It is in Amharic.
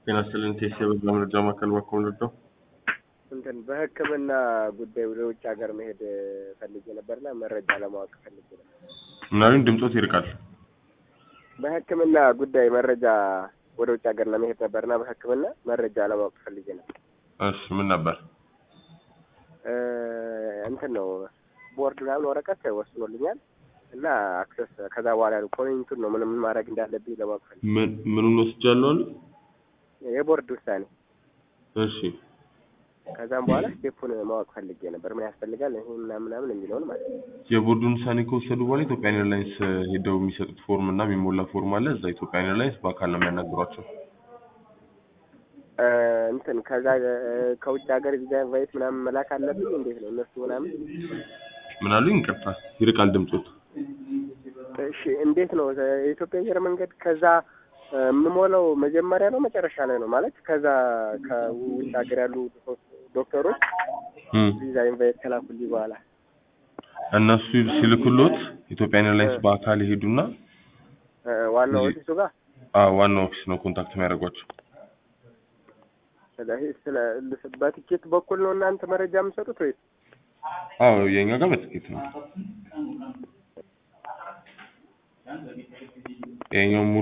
ጤና ይስጥልኝ ቴስ የበዛ መረጃ ማዕከል በኩል ልርዳው? እንትን በሕክምና ጉዳይ ወደ ውጭ ሀገር መሄድ ፈልጌ ነበርና መረጃ ለማወቅ ፈልጌ ነበር። ምናምን ድምፆት ይርቃል። በሕክምና ጉዳይ መረጃ ወደ ውጭ ሀገር ለመሄድ ነበርና በሕክምና መረጃ ለማወቅ ፈልጌ ነበር። እሺ ምን ነበር? እ እንትን ነው ቦርድ ምናምን ወረቀት ወስኖልኛል እና አክሰስ ከዛ በኋላ ያለው ፖይንቱን ነው ምን ምን ማድረግ እንዳለብኝ ለማወቅ ፈልጌ ምን ምኑን ወስጃለሁ አሉ? የቦርድ ውሳኔ እሺ ከዛም በኋላ ስቴፑን ማወቅ ፈልጌ ነበር። ምን ያስፈልጋል ይሄ ምናምን ምናምን የሚለውን ማለት ነው። የቦርዱን ውሳኔ ከወሰዱ በኋላ ኢትዮጵያን ኤርላይንስ ሄደው የሚሰጡት ፎርም እና የሚሞላ ፎርም አለ። እዛ ኢትዮጵያን ኤርላይንስ በአካል ነው የሚያናግሯቸው። እ እንትን ከዛ እ ከውጭ ሀገር ቪዛ ኢንቫይት ምናምን መላክ አለብኝ እንዴት ነው እነሱ ምናምን? ምን አሉኝ? ይቅርታ ይርቃል ድምፆት። እሺ እንዴት ነው የኢትዮጵያ አየር መንገድ ከዛ እ የምሞላው መጀመሪያ ነው መጨረሻ ላይ ነው ማለት ከዛ ከውጭ ሀገር ያሉ ዶክተሮች እም ቪዛ ኢንቫይት ከላኩልኝ በኋላ እነሱ ሲልኩሎት ኢትዮጵያን ኤርላይንስ በአካል ይሄዱና እ ዋናው እዚህ- ኦፊሱ ጋር አዎ ዋናው ኦፊስ ነው ኮንታክት የሚያደርጓቸው። ስለዚህ ስለ በትኬት በኩል ነው እናንተ መረጃ የምትሰጡት ወይስ አዎ የኛ ጋር በትኬት ነው። ይሄኛው